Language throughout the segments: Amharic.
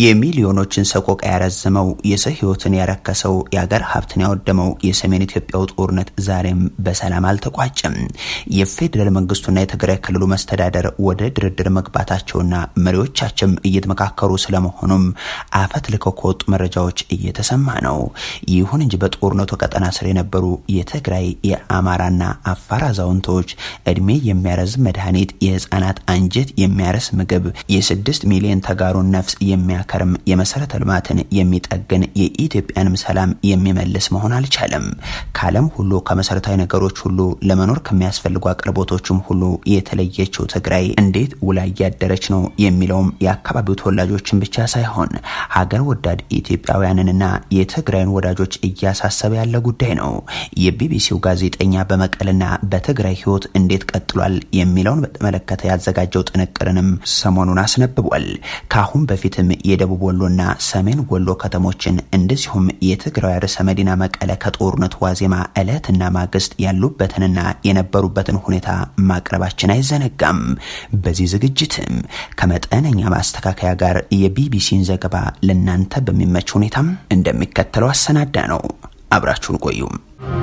የሚሊዮኖችን ሰቆቃ ያረዘመው የሰው ህይወትን ያረከሰው የአገር ሀብትን ያወደመው የሰሜን ኢትዮጵያው ጦርነት ዛሬም በሰላም አልተቋጨም። የፌዴራል መንግስቱና የትግራይ ክልሉ መስተዳደር ወደ ድርድር መግባታቸውና መሪዎቻቸውም እየተመካከሩ ስለመሆኑም አፈት ልከው ከወጡ መረጃዎች እየተሰማ ነው። ይሁን እንጂ በጦርነቱ ቀጠና ስር የነበሩ የትግራይ የአማራና አፋር አዛውንቶች እድሜ የሚያረዝም መድኃኒት፣ የህፃናት አንጀት የሚያረስ ምግብ፣ የስድስት ሚሊዮን ተጋሩን ነፍስ የሚያከርም የመሰረተ ልማትን የሚጠግን የኢትዮጵያንም ሰላም የሚመልስ መሆን አልቻለም። ከዓለም ሁሉ ከመሰረታዊ ነገሮች ሁሉ ለመኖር ከሚያስፈልጉ አቅርቦቶችም ሁሉ የተለየችው ትግራይ እንዴት ውላ እያደረች ነው የሚለውም የአካባቢው ተወላጆችን ብቻ ሳይሆን ሀገር ወዳድ ኢትዮጵያውያንንና የትግራይን ወዳጆች እያሳሰበ ያለ ጉዳይ ነው። የቢቢሲው ጋዜጠኛ በመቀልና በትግራይ ህይወት እንዴት ቀጥሏል የሚለውን በተመለከተ ያዘጋጀው ጥንቅርንም ሰሞኑን አስነብቧል። ከአሁን በፊትም የደቡብ ወሎና ሰሜን ወሎ ከተሞችን እንደዚሁም የትግራይ ርዕሰ መዲና መቀለ ከጦርነቱ ዋዜማ ዕለትና ማግስት ያሉበትንና የነበሩበትን ሁኔታ ማቅረባችን አይዘነጋም። በዚህ ዝግጅትም ከመጠነኛ ማስተካከያ ጋር የቢቢሲን ዘገባ ለእናንተ በሚመች ሁኔታም እንደሚከተለው አሰናዳ ነው። አብራችሁን ቆዩም።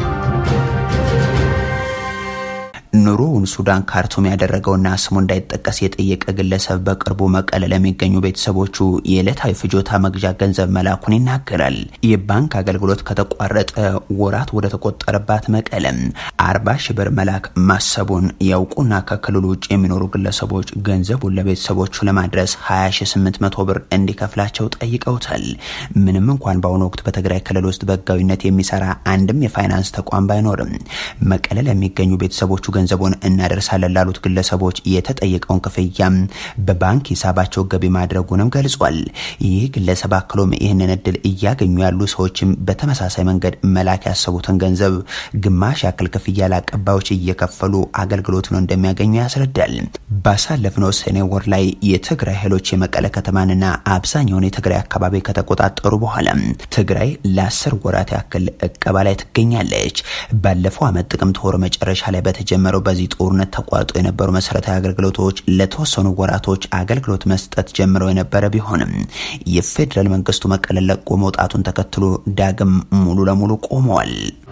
ኑሮውን ሱዳን ካርቱም ያደረገውና ስሙ እንዳይጠቀስ የጠየቀ ግለሰብ በቅርቡ መቀለ ለሚገኙ ቤተሰቦቹ የዕለታዊ ፍጆታ መግዣ ገንዘብ መላኩን ይናገራል። የባንክ አገልግሎት ከተቋረጠ ወራት ወደ ተቆጠረባት መቀለም አርባ ሺህ ብር መላክ ማሰቡን ያውቁና ከክልሉ ውጭ የሚኖሩ ግለሰቦች ገንዘቡን ለቤተሰቦቹ ለማድረስ 20800 ብር እንዲከፍላቸው ጠይቀውታል። ምንም እንኳን በአሁኑ ወቅት በትግራይ ክልል ውስጥ በህጋዊነት የሚሰራ አንድም የፋይናንስ ተቋም ባይኖርም መቀለ ለሚገኙ ቤተሰቦቹ ገንዘቡን እናደርሳለን ላሉት ግለሰቦች የተጠየቀውን ክፍያ በባንክ ሂሳባቸው ገቢ ማድረጉንም ገልጿል። ይህ ግለሰብ አክሎም ይህንን እድል እያገኙ ያሉ ሰዎችም በተመሳሳይ መንገድ መላክ ያሰቡትን ገንዘብ ግማሽ ያክል ክፍያ ለአቀባዮች እየከፈሉ አገልግሎቱን እንደሚያገኙ ያስረዳል። ባሳለፍነው ሰኔ ወር ላይ የትግራይ ኃይሎች የመቀለ ከተማንና አብዛኛውን የትግራይ አካባቢ ከተቆጣጠሩ በኋላ ትግራይ ለአስር ወራት ያክል እቀባ ላይ ትገኛለች። ባለፈው ዓመት ጥቅምት ወር መጨረሻ ላይ በተጀመረው በዚህ ጦርነት ተቋርጦ የነበሩ መሰረታዊ አገልግሎቶች ለተወሰኑ ወራቶች አገልግሎት መስጠት ጀምረው የነበረ ቢሆንም የፌዴራል መንግስቱ መቀለ ለቆ መውጣቱን ተከትሎ ዳግም ሙሉ ለሙሉ ቆመዋል።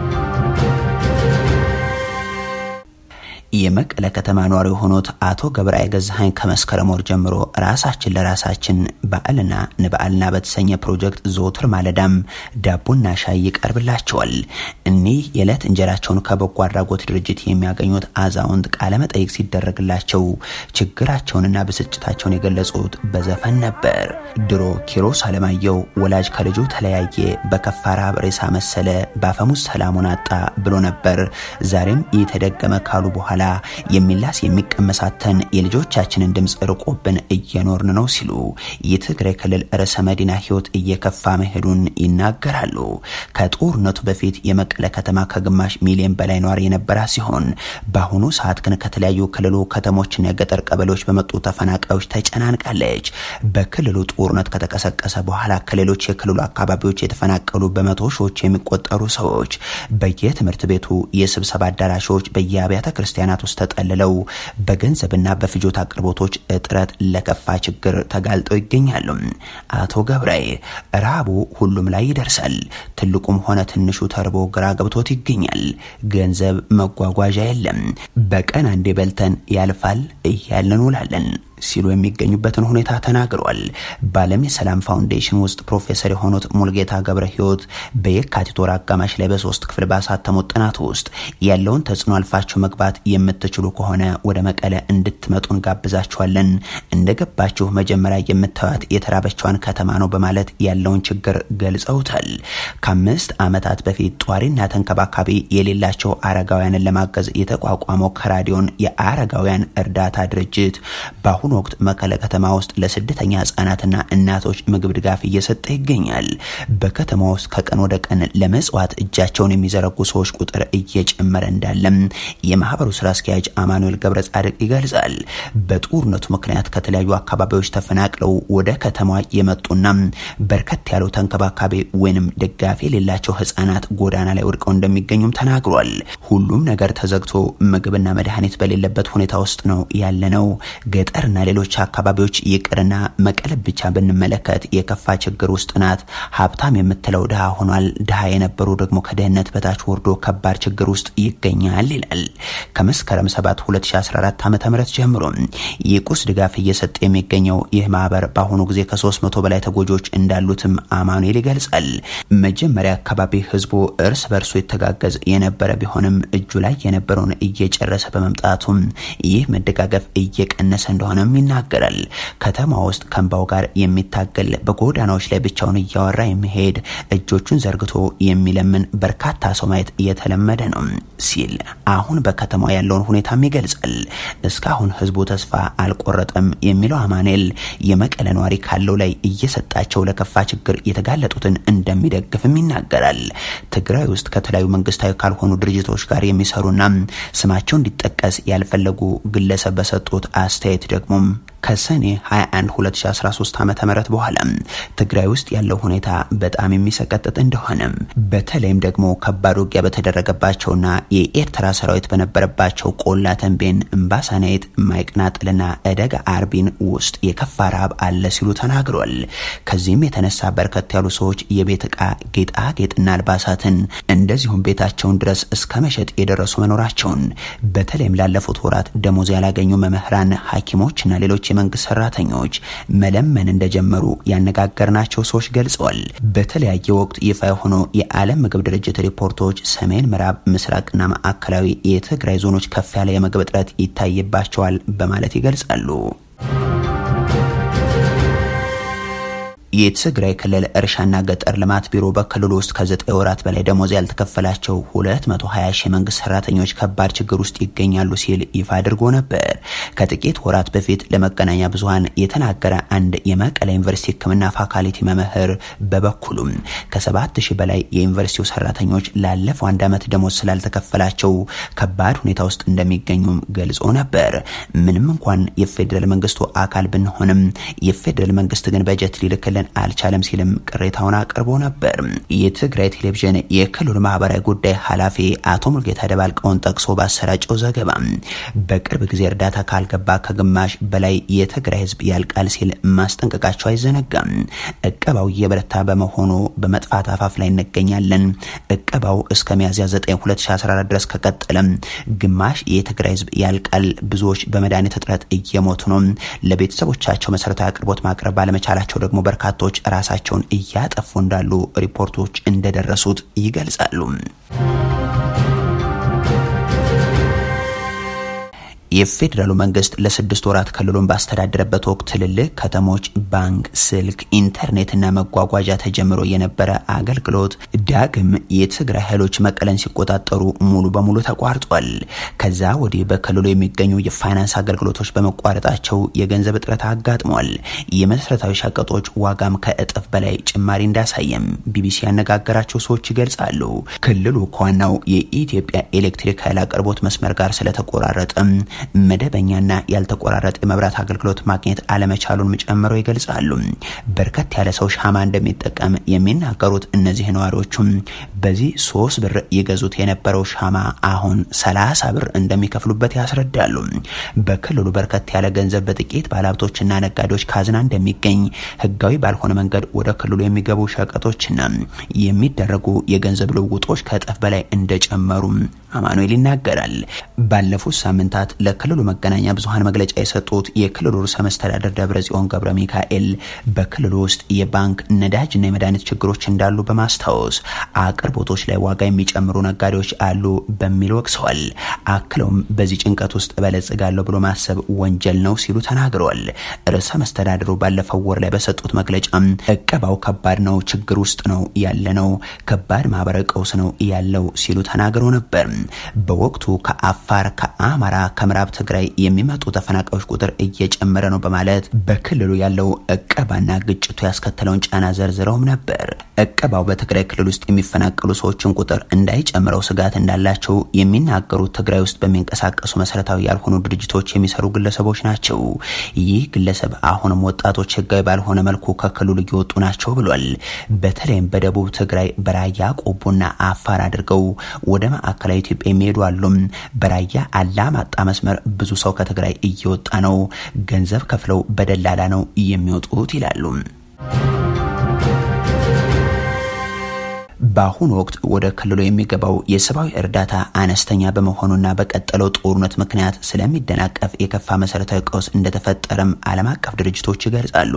የመቀለ ከተማ ነዋሪ የሆኑት አቶ ገብረአይ ገዛሀኝ ከመስከረም ወር ጀምሮ ራሳችን ለራሳችን በዓልና ንበዓልና በተሰኘ ፕሮጀክት ዘወትር ማለዳም ዳቦና ሻይ ይቀርብላቸዋል። እኒህ የዕለት እንጀራቸውን ከበጎ አድራጎት ድርጅት የሚያገኙት አዛውንት ቃለመጠይቅ ሲደረግላቸው ችግራቸውንና ብስጭታቸውን የገለጹት በዘፈን ነበር። ድሮ ኪሮስ አለማየሁ ወላጅ ከልጁ ተለያየ፣ በከፋ ረሃብ ሬሳ መሰለ፣ በአፈሙዝ ሰላሙን አጣ ብሎ ነበር። ዛሬም የተደገመ ካሉ በኋላ የሚላስ የሚቀመሳተን የልጆቻችንን ድምፅ ርቆብን እየኖርን ነው ሲሉ የትግራይ ክልል ርዕሰ መዲና ህይወት እየከፋ መሄዱን ይናገራሉ። ከጦርነቱ በፊት የመቀለ ከተማ ከግማሽ ሚሊዮን በላይ ነዋሪ የነበራ ሲሆን በአሁኑ ሰዓት ግን ከተለያዩ ክልሉ ከተሞችና የገጠር ቀበሌዎች በመጡ ተፈናቃዮች ተጨናንቃለች። በክልሉ ጦርነት ከተቀሰቀሰ በኋላ ከሌሎች የክልሉ አካባቢዎች የተፈናቀሉ በመቶ ሺዎች የሚቆጠሩ ሰዎች በየትምህርት ቤቱ የስብሰባ አዳራሾች በየአብያተ ክርስቲያናት ውስጥ ተጠልለው በገንዘብና በፍጆታ አቅርቦቶች እጥረት ለከፋ ችግር ተጋልጠው ይገኛሉ። አቶ ገብራይ ረሃቡ ሁሉም ላይ ይደርሳል። ትልቁም ሆነ ትንሹ ተርቦ ግራ ገብቶት ይገኛል። ገንዘብ፣ መጓጓዣ የለም። በቀን አንዴ በልተን ያልፋል እያልን ውላለን ሲሉ የሚገኙበትን ሁኔታ ተናግሯል። በዓለም የሰላም ፋውንዴሽን ውስጥ ፕሮፌሰር የሆኑት ሙልጌታ ገብረ ህይወት በየካቲት ወር አጋማሽ ላይ በሶስት ክፍል ባሳተሙት ጥናት ውስጥ ያለውን ተጽዕኖ አልፋችሁ መግባት የምትችሉ ከሆነ ወደ መቀለ እንድትመጡ እንጋብዛችኋለን። እንደገባችሁ መጀመሪያ የምታዩት የተራበችዋን ከተማ ነው በማለት ያለውን ችግር ገልጸውታል። ከአምስት ዓመታት በፊት ጧሪና ተንከባካቢ የሌላቸው አረጋውያንን ለማገዝ የተቋቋመው ከራዲዮን የአረጋውያን እርዳታ ድርጅት በአሁኑ ወቅት መቀለ ከተማ ውስጥ ለስደተኛ ህጻናትና እናቶች ምግብ ድጋፍ እየሰጠ ይገኛል። በከተማ ውስጥ ከቀን ወደ ቀን ለመጽዋት እጃቸውን የሚዘረጉ ሰዎች ቁጥር እየጨመረ እንዳለም የማህበሩ ስራ አስኪያጅ አማኑኤል ገብረ ጻድቅ ይገልጻል። በጦርነቱ ምክንያት ከተለያዩ አካባቢዎች ተፈናቅለው ወደ ከተማ የመጡና በርከት ያለው ተንከባካቢ ወይንም ደጋፊ የሌላቸው ህጻናት ጎዳና ላይ ወድቀው እንደሚገኙም ተናግሯል። ሁሉም ነገር ተዘግቶ ምግብና መድኃኒት በሌለበት ሁኔታ ውስጥ ነው ያለነው። ገጠርና ሌሎች አካባቢዎች ይቅርና መቀለ ብቻ ብንመለከት የከፋ ችግር ውስጥ ናት። ሀብታም የምትለው ድሃ ሆኗል። ድሃ የነበሩ ደግሞ ከድህነት በታች ወርዶ ከባድ ችግር ውስጥ ይገኛል ይላል። ከመስከረም 7 2014 ዓ ም ጀምሮ የቁስ ድጋፍ እየሰጠ የሚገኘው ይህ ማህበር በአሁኑ ጊዜ ከ300 በላይ ተጎጂዎች እንዳሉትም አማኑኤል ይገልጻል። መጀመሪያ አካባቢ ህዝቡ እርስ በርሱ የተጋገዝ የነበረ ቢሆንም እጁ ላይ የነበረውን እየጨረሰ በመምጣቱም ይህ መደጋገፍ እየቀነሰ እንደሆነም ይናገራል። ከተማ ውስጥ ከእንባው ጋር የሚታገል በጎዳናዎች ላይ ብቻውን እያወራ የሚሄድ እጆቹን ዘርግቶ የሚለምን በርካታ ሰው ማየት እየተለመደ ነው ሲል አሁን በከተማ ያለውን ሁኔታም ይገልጻል። እስካሁን ህዝቡ ተስፋ አልቆረጠም የሚለው አማኑኤል የመቀለ ነዋሪ ካለው ላይ እየሰጣቸው ለከፋ ችግር የተጋለጡትን እንደሚደግፍም ይናገራል። ትግራይ ውስጥ ከተለያዩ መንግስታዊ ካልሆኑ ድርጅቶች ጋር የሚሰሩና ስማቸው እንዲጠቀስ ያልፈለጉ ግለሰብ በሰጡት አስተያየት ደግሞ ከሰኔ 21 2013 ዓ ም በኋላ ትግራይ ውስጥ ያለው ሁኔታ በጣም የሚሰቀጥጥ እንደሆነ በተለይም ደግሞ ከባድ ውጊያ በተደረገባቸውና የኤርትራ ሰራዊት በነበረባቸው ቆላ ተንቤን፣ እምባሳናይት፣ ማይቅናጥልና እደጋ አርቢን ውስጥ የከፋ ረሃብ አለ ሲሉ ተናግሯል። ከዚህም የተነሳ በርከት ያሉ ሰዎች የቤት ዕቃ፣ ጌጣጌጥና አልባሳትን እንደዚሁም ቤታቸውን ድረስ እስከ መሸጥ የደረሱ መኖራቸውን በተለይም ላለፉት ወራት ደሞዝ ያላገኙ መምህራን፣ ሐኪሞችና ሌሎች የመንግስት ሰራተኞች መለመን እንደጀመሩ ያነጋገርናቸው ሰዎች ገልጸዋል። በተለያየ ወቅት ይፋ የሆኑ የዓለም ምግብ ድርጅት ሪፖርቶች ሰሜን ምዕራብ፣ ምስራቅና ማዕከላዊ የትግራይ ዞኖች ከፍ ያለ የምግብ እጥረት ይታይባቸዋል በማለት ይገልጻሉ። የትግራይ ክልል እርሻና ገጠር ልማት ቢሮ በክልሉ ውስጥ ከዘጠኝ ወራት በላይ ደሞዝ ያልተከፈላቸው 220 ሺህ የመንግስት ሰራተኞች ከባድ ችግር ውስጥ ይገኛሉ ሲል ይፋ አድርጎ ነበር። ከጥቂት ወራት በፊት ለመገናኛ ብዙኃን የተናገረ አንድ የመቀለ ዩኒቨርሲቲ ሕክምና ፋካልቲ መምህር በበኩሉም ከሰባት ሺህ በላይ የዩኒቨርሲቲው ሰራተኞች ላለፈው አንድ ዓመት ደሞዝ ስላልተከፈላቸው ከባድ ሁኔታ ውስጥ እንደሚገኙም ገልጾ ነበር። ምንም እንኳን የፌዴራል መንግስቱ አካል ብንሆንም የፌዴራል መንግስት ግን በጀት ሊልክልን አልቻለም ሲልም ቅሬታውን አቅርቦ ነበር። የትግራይ ቴሌቪዥን የክልሉ ማህበራዊ ጉዳይ ኃላፊ አቶ ሙልጌታ ደባልቀውን ጠቅሶ ባሰራጨው ዘገባ በቅርብ ጊዜ እርዳታ ካልገባ ከግማሽ በላይ የትግራይ ህዝብ ያልቃል ሲል ማስጠንቀቃቸው አይዘነጋም። እቀባው እየበረታ በመሆኑ በመጥፋት አፋፍ ላይ እንገኛለን። እቀባው እስከ ሚያዝያ 9 2014 ድረስ ከቀጠለም ግማሽ የትግራይ ህዝብ ያልቃል። ብዙዎች በመድኃኒት እጥረት እየሞቱ ነው። ለቤተሰቦቻቸው መሰረታዊ አቅርቦት ማቅረብ ባለመቻላቸው ደግሞ በርካቶች ራሳቸውን እያጠፉ እንዳሉ ሪፖርቶች እንደደረሱት ይገልጻሉ። የፌዴራሉ መንግስት ለስድስት ወራት ክልሉን ባስተዳደረበት ወቅት ትልልቅ ከተሞች ባንክ፣ ስልክ፣ ኢንተርኔትና መጓጓዣ ተጀምሮ የነበረ አገልግሎት ዳግም የትግራይ ኃይሎች መቀለን ሲቆጣጠሩ ሙሉ በሙሉ ተቋርጧል። ከዛ ወዲህ በክልሉ የሚገኙ የፋይናንስ አገልግሎቶች በመቋረጣቸው የገንዘብ እጥረት አጋጥሟል። የመሰረታዊ ሸቀጦች ዋጋም ከእጥፍ በላይ ጭማሪ እንዳሳየም ቢቢሲ ያነጋገራቸው ሰዎች ይገልጻሉ። ክልሉ ከዋናው የኢትዮጵያ ኤሌክትሪክ ኃይል አቅርቦት መስመር ጋር ስለተቆራረጠም መደበኛና ያልተቆራረጠ የመብራት አገልግሎት ማግኘት አለመቻሉን ጨምረው ይገልጻሉ። በርከት ያለ ሰው ሻማ እንደሚጠቀም የሚናገሩት እነዚህ ነዋሪዎቹም በዚህ ሶስት ብር ይገዙት የነበረው ሻማ አሁን ሰላሳ ብር እንደሚከፍሉበት ያስረዳሉ። በክልሉ በርከት ያለ ገንዘብ በጥቂት ባለሀብቶችና ነጋዴዎች ካዝና እንደሚገኝ፣ ህጋዊ ባልሆነ መንገድ ወደ ክልሉ የሚገቡ ሸቀጦችና የሚደረጉ የገንዘብ ልውውጦች ከእጥፍ በላይ እንደጨመሩ አማኑኤል ይናገራል። ባለፉት ሳምንታት ለክልሉ መገናኛ ብዙኃን መግለጫ የሰጡት የክልሉ ርዕሰ መስተዳደር ደብረ ጽዮን ገብረ ሚካኤል በክልሉ ውስጥ የባንክ ነዳጅና የመድኃኒት ችግሮች እንዳሉ በማስታወስ አቅርቦቶች ላይ ዋጋ የሚጨምሩ ነጋዴዎች አሉ በሚል ወቅሰዋል። አክለውም በዚህ ጭንቀት ውስጥ እበለጽጋለሁ ብሎ ማሰብ ወንጀል ነው ሲሉ ተናግረዋል። ርዕሰ መስተዳድሩ ባለፈው ወር ላይ በሰጡት መግለጫ እቀባው ከባድ ነው፣ ችግር ውስጥ ነው ያለ ነው፣ ከባድ ማህበራዊ ቀውስ ነው ያለው ሲሉ ተናግረው ነበር። በወቅቱ ከአፋር፣ ከአማራ፣ ከምዕራብ ትግራይ የሚመጡ ተፈናቃዮች ቁጥር እየጨመረ ነው በማለት በክልሉ ያለው እቀባና ግጭቱ ያስከተለውን ጫና ዘርዝረውም ነበር። እቀባው በትግራይ ክልል ውስጥ የሚፈናቀሉ ሰዎችን ቁጥር እንዳይጨምረው ስጋት እንዳላቸው የሚናገሩት ትግራይ ውስጥ በሚንቀሳቀሱ መሰረታዊ ያልሆኑ ድርጅቶች የሚሰሩ ግለሰቦች ናቸው። ይህ ግለሰብ አሁንም ወጣቶች ህጋዊ ባልሆነ መልኩ ከክልሉ እየወጡ ናቸው ብሏል። በተለይም በደቡብ ትግራይ በራያ ቆቦና አፋር አድርገው ወደ ማዕከላዊ ኢትዮጵያ የሚሄዱ አሉም። በራያ አላማጣ መስመር ጭምር ብዙ ሰው ከትግራይ እየወጣ ነው። ገንዘብ ከፍለው በደላላ ነው የሚወጡት ይላሉ። በአሁኑ ወቅት ወደ ክልሉ የሚገባው የሰብአዊ እርዳታ አነስተኛ በመሆኑና በቀጠለው ጦርነት ምክንያት ስለሚደናቀፍ የከፋ መሰረታዊ ቀውስ እንደተፈጠረም ዓለም አቀፍ ድርጅቶች ይገልጻሉ።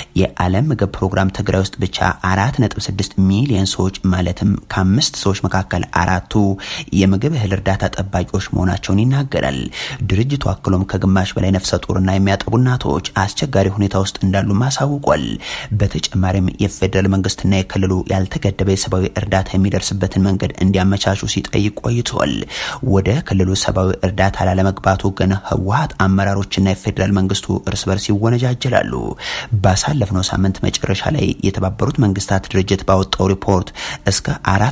የዓለም ምግብ ፕሮግራም ትግራይ ውስጥ ብቻ አራት ነጥብ ስድስት ሚሊዮን ሰዎች ማለትም ከአምስት ሰዎች መካከል አራቱ የምግብ እህል እርዳታ ጠባቂዎች መሆናቸውን ይናገራል። ድርጅቱ አክሎም ከግማሽ በላይ ነፍሰ ጡርና የሚያጠቡ እናቶች አስቸጋሪ ሁኔታ ውስጥ እንዳሉም አሳውቋል። በተጨማሪም የፌዴራል መንግስትና የክልሉ ያልተገደበ የሰብአዊ እርዳታ የሚደርስበትን መንገድ እንዲያመቻቹ ሲጠይቅ ቆይተዋል። ወደ ክልሉ ሰብአዊ እርዳታ ላለመግባቱ ግን ህወሀት አመራሮችና የፌዴራል መንግስቱ እርስ በርስ ይወነጃጀላሉ። ባሳለፍነው ሳምንት መጨረሻ ላይ የተባበሩት መንግስታት ድርጅት ባወጣው ሪፖርት እስከ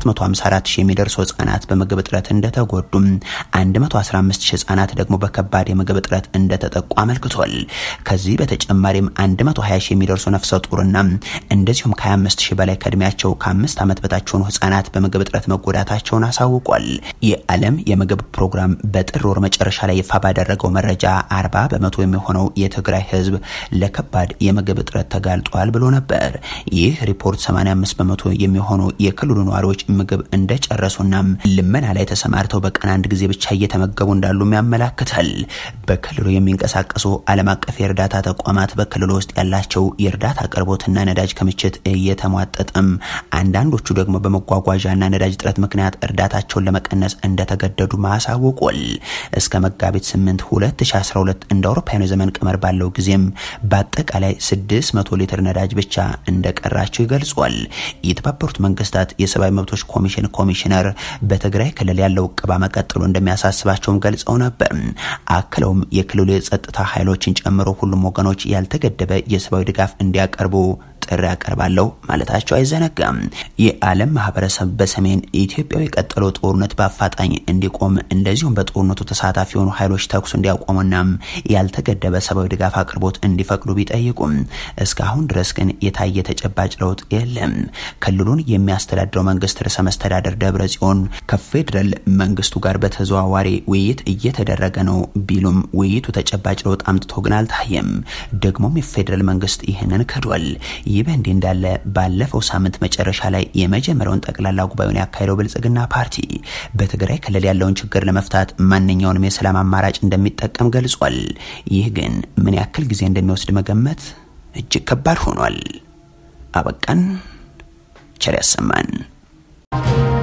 454 ሺህ የሚደርሱ ህጻናት በምግብ እጥረት እንደተጎዱም 115 ሺህ ህጻናት ደግሞ በከባድ የምግብ እጥረት እንደተጠቁ አመልክቷል። ከዚህ በተጨማሪም 120 ሺህ የሚደርሱ ነፍሰ ጡርና እንደዚሁም ከ25 ሺህ በላይ ከእድሜያቸው ከአምስት ዓመት በታች የሆኑ ህጻናት በምግብ እጥረት መጎዳታቸውን አሳውቋል። የዓለም የምግብ ፕሮግራም በጥር ወር መጨረሻ ላይ ይፋ ባደረገው መረጃ 40 በመቶ የሚሆነው የትግራይ ህዝብ ለከባድ የምግብ እጥረት ተጋልጧል ብሎ ነበር። ይህ ሪፖርት 85 በመቶ የሚሆኑ የክልሉ ነዋሪዎች ምግብ እንደጨረሱና ልመና ላይ ተሰማርተው በቀን አንድ ጊዜ ብቻ እየተመገቡ እንዳሉም ያመላክታል። በክልሉ የሚንቀሳቀሱ ዓለም አቀፍ የእርዳታ ተቋማት በክልሉ ውስጥ ያላቸው የእርዳታ አቅርቦትና ነዳጅ ክምችት እየተሟጠጠም አንዳንዶቹ ደግሞ በመጓጓዣና ነዳጅ እጥረት ምክንያት እርዳታቸውን ለመቀነስ እንደተገደዱ ማሳወቋል። እስከ መጋቢት 8 2012 እንደ አውሮፓውያኑ ዘመን ቀመር ባለው ጊዜም በአጠቃላይ 600 ሊትር ነዳጅ ብቻ እንደቀራቸው ይገልጿል። የተባበሩት መንግስታት የሰብአዊ መብቶች ኮሚሽን ኮሚሽነር በትግራይ ክልል ያለው እቀባ መቀጠሉ እንደሚያሳስባቸውም ገልጸው ነበር። አክለውም የክልሉ የጸጥታ ኃይሎችን ጨምሮ ሁሉም ወገኖች ያልተገደበ የሰብአዊ ድጋፍ እንዲያቀርቡ ጥሪ ያቀርባለሁ ማለታቸው አይዘነጋም። የዓለም ማህበረሰብ በሰሜን ኢትዮጵያ የቀጠለው ጦርነት በአፋጣኝ እንዲቆም እንደዚሁም በጦርነቱ ተሳታፊ የሆኑ ኃይሎች ተኩስ እንዲያቆሙና ያልተገደበ ሰብአዊ ድጋፍ አቅርቦት እንዲፈቅዱ ቢጠይቁም እስካሁን ድረስ ግን የታየ ተጨባጭ ለውጥ የለም። ክልሉን የሚያስተዳድረው መንግስት ርዕሰ መስተዳደር ደብረ ጽዮን ከፌዴራል መንግስቱ ጋር በተዘዋዋሪ ውይይት እየተደረገ ነው ቢሉም ውይይቱ ተጨባጭ ለውጥ አምጥቶ ግን አልታየም። ደግሞም የፌዴራል መንግስት ይህንን ክዷል። ይህ በእንዲህ እንዳለ ባለፈው ሳምንት መጨረሻ ላይ የመጀመሪያውን ጠቅላላ ጉባኤውን ያካሄደው ብልጽግና ፓርቲ በትግራይ ክልል ያለውን ችግር ለመፍታት ማንኛውንም የሰላም አማራጭ እንደሚጠቀም ገልጿል። ይህ ግን ምን ያክል ጊዜ እንደሚወስድ መገመት እጅግ ከባድ ሆኗል። አበቃን። ቸር ያሰማን።